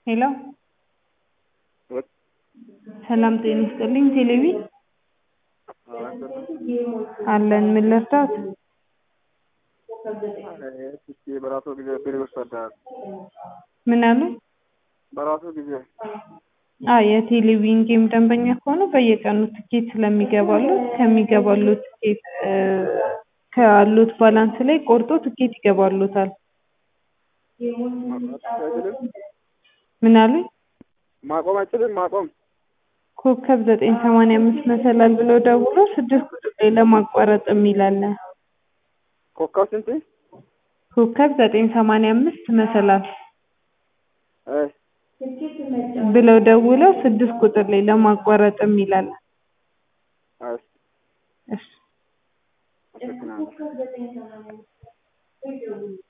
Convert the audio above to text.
ሄሎ ሰላም ጤና ይስጥልኝ ቴሌቪ አለን ምን ልርዳዎት በራሱ ጊዜ ብር ይወስዳል። ምን አሉ በራሱ ጊዜ አዎ የቴሌቪዥን ጌም ደንበኛ ከሆኑ በየቀኑ ትኬት ስለሚገባሎት ከሚገባሎት ትኬት ካሉት ባላንስ ላይ ቆርጦ ትኬት ይገባሎታል ምን አሉኝ ማቆም አይችልም ማቆም ኮከብ ዘጠኝ ሰማንያ አምስት መሰላል ብለው ደውለው ስድስት ቁጥር ላይ ለማቋረጥ የሚል አለ ኮከብ ስንት ኮከብ ዘጠኝ ሰማንያ አምስት መሰላል እ ብለው ደውለው ስድስት ቁጥር ላይ ለማቋረጥ የሚል አለ እሺ እሺ አመሰግናለሁ